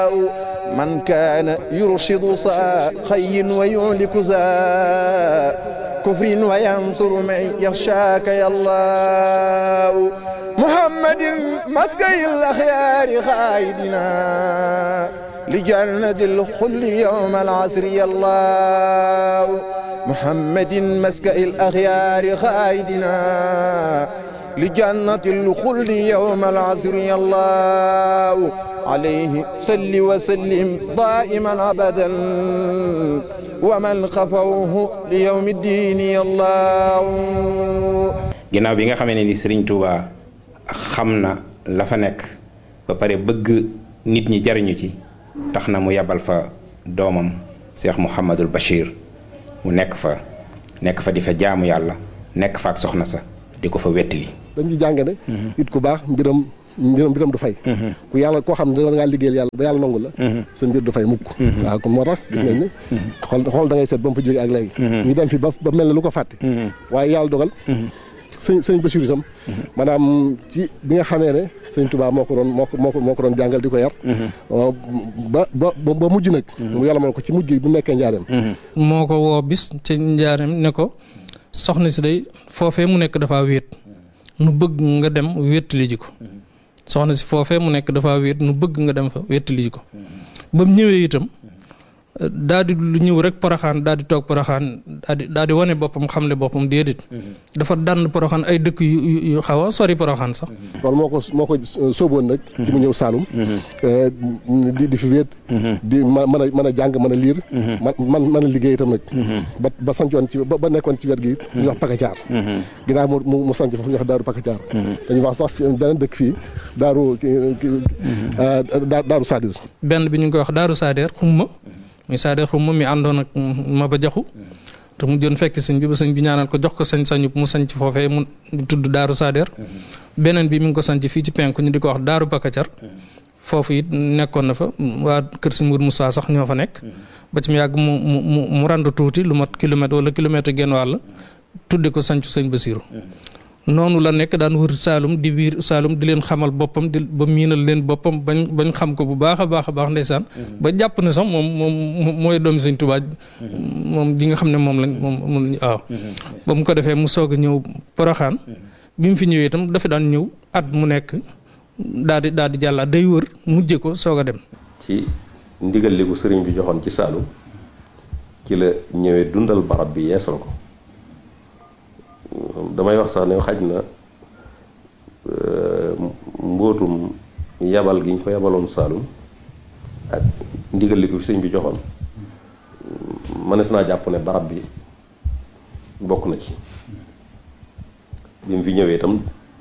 من كان يرشد صا خي ويهلك ذا كفر وينصر من يخشاك يا الله محمد مسكي الأخيار خايدنا لجنة الخل يوم العصر يا الله محمد مسكي الأخيار خايدنا لجنة الخلد يوم العصر يا الله عليه صل وسلم دائما أبدا ومن خفوه ليوم الدين يا الله ginnaaw bi nga xamee ne ni Serigne Touba xam na la fa nekk ba pare bëgg nit ñi jariñu ci tax na mu yabal fa doomam Cheikh Mouhamadul Bachir mu nekk fa nekk fa di fa jaamu yàlla nekk fa ak soxna sa di ko fa wettili dañ ci jàng ne it ku baax mbiram mbiram mbiram du fay ku yàlla koo xam ne da ngaa liggéeyal yàlla ba yàlla nangu la sa mbir du fay mukk waaw kon moo tax gis nañ ne xool xool da ngay seet ba mu fa jógee ak léegi ñu dem fi ba ba mel ne lu ko fàtte waaye yàlla dogal sëñ sëñ Bachir itam maanaam ci bi nga xamee ne sëñ Touba moo ko doon moo ko moo ko moo ko doon jàngal di ko yar ba ba ba mujj nag mu yàlla mën ko ci mujj gi bu nekkee njaareem moo ko woo bis ci njaareem ne ko soxna si day foofee mu nekk dafa wéet nu bëgg nga dem wéttali ji ko soxna si foofee mu nekk dafa wéet nu bëgg nga dem fa wéttali ji ko ba mu ñëwee itam daa di lu ñëw rek poroxaan daa di toog poroxaan daa di daa di wane boppam xamle boppam déedéet dafa dànn poroxaan ay dëkk yu yu xaw a sori poroxaan sax loolu moo ko moo ko sóoboon nag ci mu ñëw Saalum di di fi wéet di ma mën a mën a jàng mën a liir man man mën a liggéey itam nag ba ba sancoon ci ba nekkoon ci wet gi ñu wax Pakacaar ginnaaw mu mu sanc foofu ñu wax daaru Pakacaar dañuy wax sax beneen dëkk fii daaru daaru Sadir benn bi ñu ngi koy wax daaru Sadir xumma muy Sadir xumma mi àndoon ak ma ba jaxu te mu jën fekk sëñ bi ba sëñ bi ñaanal ko jox ko sañ sañu mu sañc foofee mu tudd daaru Sadir beneen bi mi ngi ko sañc fii ci penku ñu di ko wax daaru Pakacar foofu it nekkoon na fa waa kër sëñ Mourou Moussa sax ñoo fa nekk ba ci mu yàgg mu mu mu mu rand tuuti lu mat kilomètre wala kilomètre genn wàll tudde ko sancu sëñ Basiru noonu la nekk daan wër Saalum di biir Saalum di leen xamal boppam di ba miinal leen boppam bañ bañ xam ko bu baax a baax a baax ndeysaan ba jàpp ne sax moom moom mooy doomi sëñ Tuubaa moom di nga xam ne moom lañ moom moom waaw ba mu ko defee mu soog a ñëw Poroxaan bi mu fi ñëwee itam dafa daan ñëw at mu nekk daal di daal di jàllaat day wër mujje ko soog a dem ci ndigal li ko sëriñ bi joxoon ci Saalum ci la ñëwee dundal barab bi yeesal ko damay wax sax ne xaj na mbootum yabal gi ñu ko yabaloon Saalum ak ndigal li ko fi sëñ bi joxoon mënees naa jàpp ne barab bi bokk na ci bi mu fi ñëwee itam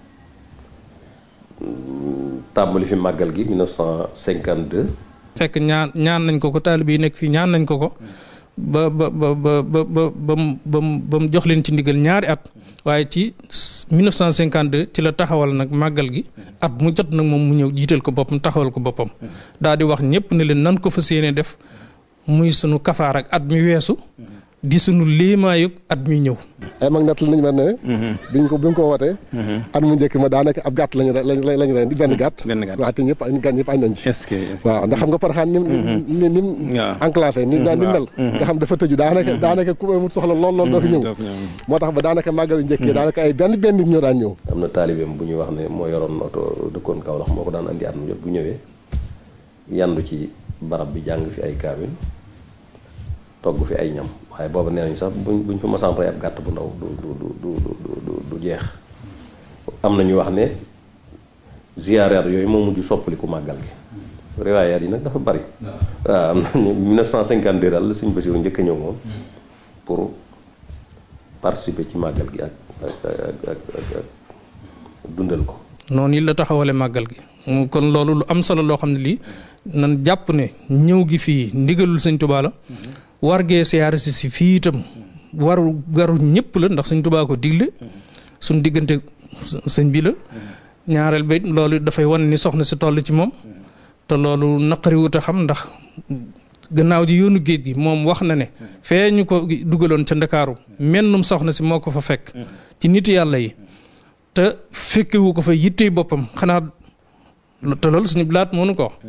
tàmbali fi màggal gi 1952. fekk ñaan ñaan nañ ko ko taalibe yi nekk fii ñaan nañ ko ko ba ba ba ba ba ba ba mu ba mu jox leen ci ndigal ñaari at waaye ci 1952 ci la taxawal nag màggal gi at mu jot nag moom mu ñëw jiital ko boppam taxawal ko boppam daal di wax ñëpp ne leen nan ko fas yéene def muy sunu kafaar ak at mi weesu di sunu léemaayug at mi ñëw. ay mag natt nañu mel ne. biñ ko bi ñu ko wootee. at mu njëkk ma daanaka ab gàtt lañu lañ lañu ren di benn gàtt. benn gàtt waaw te ñëpp gan ñëpp añ nañ ci. est-ce que waaw ndax xam nga Porokhane ni ni ni mu enclavé ni ni mel. nga xam dafa tëju daanaka daanaka ku amul soxla lool lool doo fi ñëw. moo tax ba daanaka màggal yu njëkkee daanaka ay benn benn nit ñoo daan ñëw. am na taalibeem bu ñuy wax ne moo yoroon oto dëkkoon Kaolack moo ko daan andi at mu jot bu ñëwee yandu ci barab bi jàng fi ay kaamil togg fi ay ñam waaye booba nee nañ sax buñ buñ fa masaan rey ab gàtt bu ndaw du du du du du du jeex am na ñu wax ne ziyaaraat yooyu moo mujj soppaliku màggal gi riwaayaat yi nag dafa bari waaw am na 1952 daal la sëñ Basiru njëkk a ñëw moom pour participer ci màggal gi ak ak ak ak dundal ko noonu yi la taxawale màggal gi kon loolu lu am solo loo xam ne lii nan jàpp ne ñëw gi fii ndigalul sëñ Tuubaa la war gee siyaare si si fii itam waru garu ñëpp la ndax sëñ Tuubaa ko digle suñ diggante sëñ bi la ñaareel ba loolu dafay wan ni soxna si toll ci moom te loolu naqari wut a xam ndax gannaaw ji yoonu géej gi moom wax na ne fee ñu ko dugaloon ca ndakaaru mennum soxna si moo ko fa fekk ci nit yàlla yi te fekkewu ko fa yittey boppam xanaa te loolu suñu blaat moo nu ko wax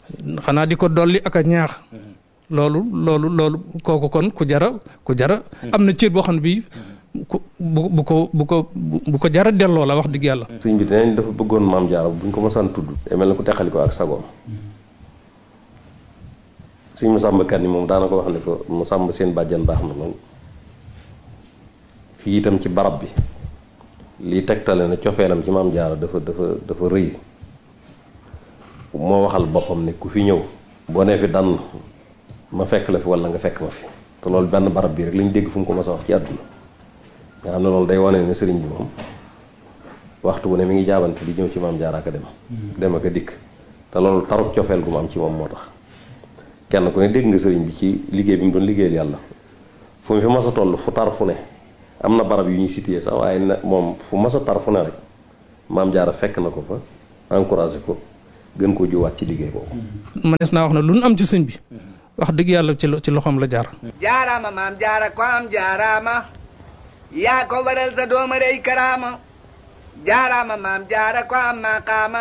xanaa di ko dolli ak a ñaax loolu loolu loolu kooku kon ku jara ku jara am na cër boo xam ne bii ku bu bu ko bu ko bu ko jara delloo la wax dëgg yàlla sëñ bi dinañ dafa bëggoon maam jaara buñ ko mësaan tudd day mel na ku teqali ko ak sagoom sëñ mu sàmb kan yi moom daana ko wax ne ko mu sàmb seen bàjjan baax na lool fii itam ci barab bi lii tegtale na cofeelam ci maam jaara dafa dafa dafa rëy moo waxal boppam ne ku fi ñëw boo nee fi dann ma fekk la fi wala nga fekk ma fi te loolu benn barab bi rek lañ dégg fu mu ko mos a wax ci àdduna nga xam ne loolu day wane ne sëriñ bi moom waxtu bu ne mi ngi jaabante di ñëw ci maam jaara ak a dem dem ak a dikk te loolu taruk cofeel gu mu am ci moom moo tax kenn ku ne dégg nga sëriñ bi ci liggéey bi mu doon liggéeyal yàlla fu mu fi mas a toll fu tar fu ne am na barab yu ñuy situé sax waaye na moom fu mas a tar fu ne rek maam jaara fekk na ko fa encouragé ko gën koo juwaat ci liggéey boobu manees naa wax ne lu nu am ci sëñ bi wax dëgg yàlla ci ci loxoom la jaar jaaraama maam jaara ko am jaaraama yaa ko waral sa dooma rey karaama jaaraama maam jaara ko am maqaama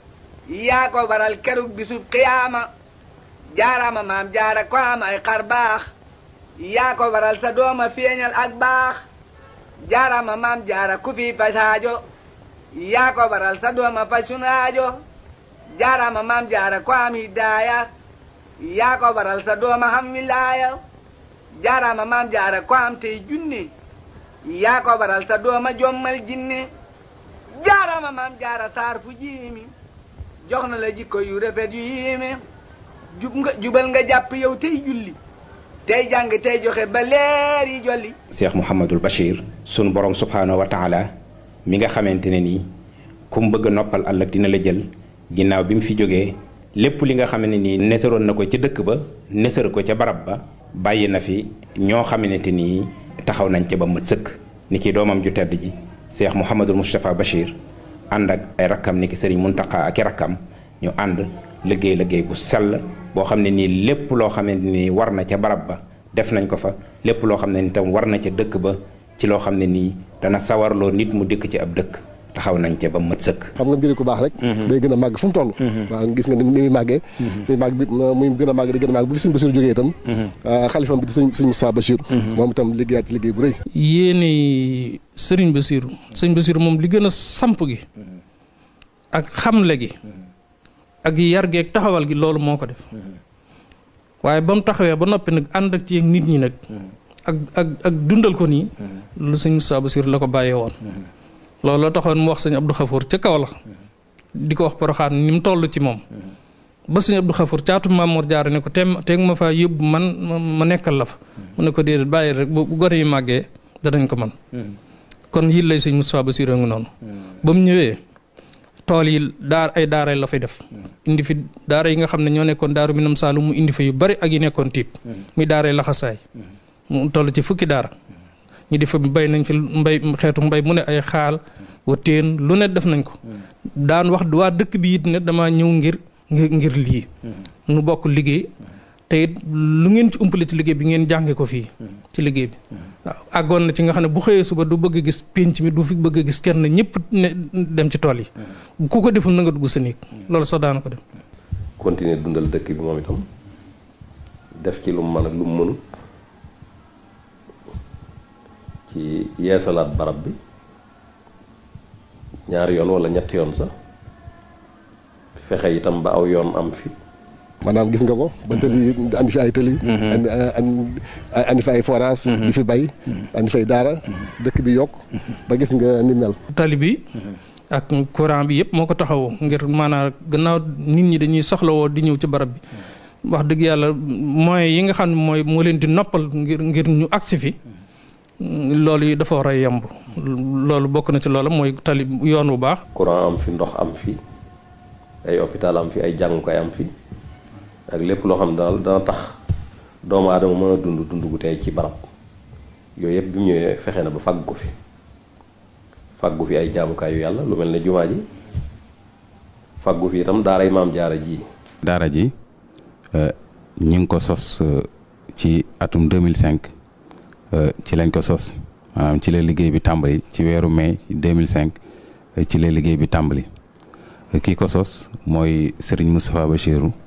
yaa ko waral kerug bisub qiyaama jaaraama maam jaara ko am ay xar baax yaa ko waral sa dooma feeñal ak baax jaaraama maam jaara ku fi pasaajo yaa ko waral sa dooma faj sunaajo jaaraama maam jaara ko am hidaaya yaa ko waral sa dooma xam wilaaya jaaraama maam jaara ko am tey junne yaa ko waral sa dooma jommal jinne jaaraama maam jaara saar fu jiimi jox na la jikko yu rafet yu yiime jub nga jubal nga jàpp yow tey julli tey jàng tey joxe ba leer yi jolli Cheikh Mouhamadul Bachir sunu borom subhaanahu wa taala mi nga xamante ne nii ku mu bëgg a noppal ëllëg dina la jël ginnaaw bi mu fi jógee lépp li nga xam ne nii nesaroon na ko ca dëkk ba nesar ko ca barab ba bàyyi na fi ñoo xamante nii taxaw nañ ca ba mët sëkk ni ki doomam ju tedd ji Cheikh Mouhamadul Moustapha Bachir ànd ak ay rakkam ni ki sëriñ Muntaqa ak i rakkam ñu ànd liggéey liggéey bu sell boo xam ne nii lépp loo xamante ni war na ca barab ba def nañ ko fa lépp loo xam ne ni tam war na ca dëkk ba ci loo xam ne nii dana sawarloo nit mu dëkk ci ab dëkk taxaw nañ ca ba mët sëkk xam nga mbiri ku baax rek day gën a màgg fu mu toll waaw gis nga ni muy màggee muy màgg bi muy gën a màgg di gën a màgg bu fi sëñ Bachir jógee itam xalifam bi di sëñ sëñ Moussa Bachir moom itam liggéeyaat ci liggéey bu rëy yéene sëriñ Basiru sëriñ Basiru moom li gën a samp gi ak xamle gi ak yar gi ak taxawal gi loolu moo ko def waaye ba mu taxawee ba noppi nag ànd ak ci nit ñi nag ak ak ak dundal ko nii lu sëñ Moussa Bachir la ko bàyyee woon loolu la taxoon mu wax sëñ Abdou Khafour ca kaw la di ko wax Poroxaan ni mu toll ci moom ba sëñ Abdou Khafour caatu Mamour Diarra ne ko teem teeg ma faa yóbbu man ma nekkal la fa mu ne ko déedéet bàyyi rek bu gone yi màggee danañ ko man kon yit lay sëñ Moussa Bachir a ngi noonu ba mu ñëwee tool yi daar ay daara la fay def indi fi daara yi nga xam ne ñoo nekkoon daaru minam saalum mu indi fa yu bari ak yi nekkoon tiib muy daara laxasaay mu toll ci fukki daara ñu di fa bay nañ fi mbay xeetu mbay mu ne ay xaal wa teen lu ne def nañ ko daan wax waa dëkk bi it ne dama ñëw ngir ngir ngir lii nu bokk liggéey te it lu ngeen ci umpale ci liggéey bi ngeen jànge ko fii ci liggéey bi waaw àggoon na ci nga xam ne bu xëyee suba du bëgg a gis pénc mi du fi bëgg a gis kenn ñëpp ne dem ci tool yi ku ko deful na nga dugg sa néeg loolu sax daana ko dem continuer dundal dëkk bi moom itam def ci lu mu mën ak lu mu mënut ci yeesalaat barab bi ñaari yoon wala ñetti yoon sax fexe itam ba aw yoon am fi maanaam gis nga ko ba tëli andi fi ay tëli andi andi fi ay forage di fi bay andi fay daara dëkk bi yokk ba gis nga ni mel tali bi ak courant bi yëpp moo ko taxawoo ngir maanaam gannaaw nit ñi dañuy soxlawoo di ñëw ci barab bi wax dëgg yàlla moyens yi nga xam ne mooy moo leen di noppal ngir ngir ñu agsi fi loolu yi dafa war a yemb loolu bokk na ci loolu mooy tali yoon bu baax courant am fi ndox am fi ay hôpital am fi ay jàngukaay am fi ak lépp loo xam ne daal dana tax doomu aadama mën a dund dund gu tey ci barab yooyu yëpp bi mu ñëwee fexe na ba fàgg ko fi fàggu fi ay jaamukaayu yàlla lu mel ne jumaa ji fàggu fi itam daaray maam jaara ji daara ji ñu ngi ko sos ci atum 2005 ci lañ ko sos maanaam ci la liggéey bi tàmbali ci weeru mai 2005 ci la liggéey bi tàmbali kii ko sos mooy Serigne Moustapha Bachirou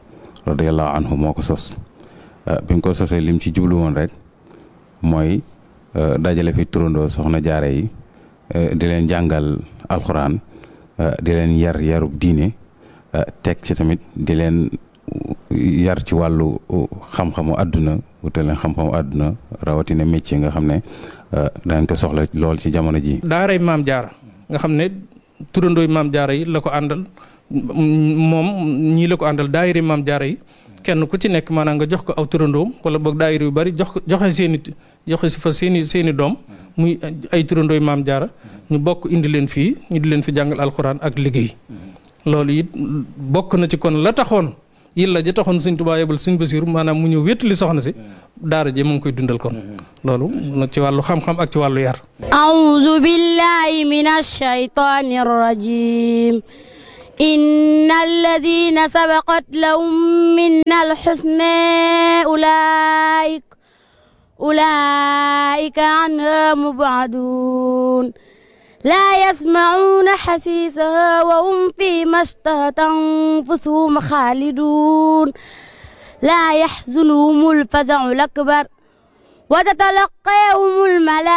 radiallahu anhu moo ko sos bi mu ko sosee lim ci jublu woon rek mooy dajale fi turandoo soxna jaare yi di leen jàngal alxuraan di leen yar yarub diine teg ci tamit di leen yar ci wàllu xam-xamu àdduna wutal leen xam-xamu àdduna rawatina métier nga xam ne danañ ko soxla lool ci jamono ji daaray maam jaara nga xam ne turandooy maam jaara yi la ko àndal moom ñii la ko àndal daayiri maam jaara yi kenn ku ci nekk maanaam nga jox ko aw turandoom wala boog daayiri yu bari jox ko joxe seen i joxe si fa seen i seen i doom muy ay turandooy maam jaara ñu bokk indi leen fii ñu di leen fi jàngal alxuraan ak liggéey loolu it bokk na ci kon la taxoon yilla ja taxoon sëñ Tuubaa yebal sëñ Basiiru maanaam mu ñëw wéttali soxna si daara je mu ngi koy dundal kon loolu ci wàllu xam-xam ak ci wàllu yar أعوذ بالله من الشيطان الرجيم إن الذين سبقت لهم منا الحسنى أولئك أولئك عنها مبعدون لا يسمعون حسيسها وهم فيما اشتهت أنفسهم خالدون لا يحزنهم الفزع الأكبر وتتلقاهم الملائكة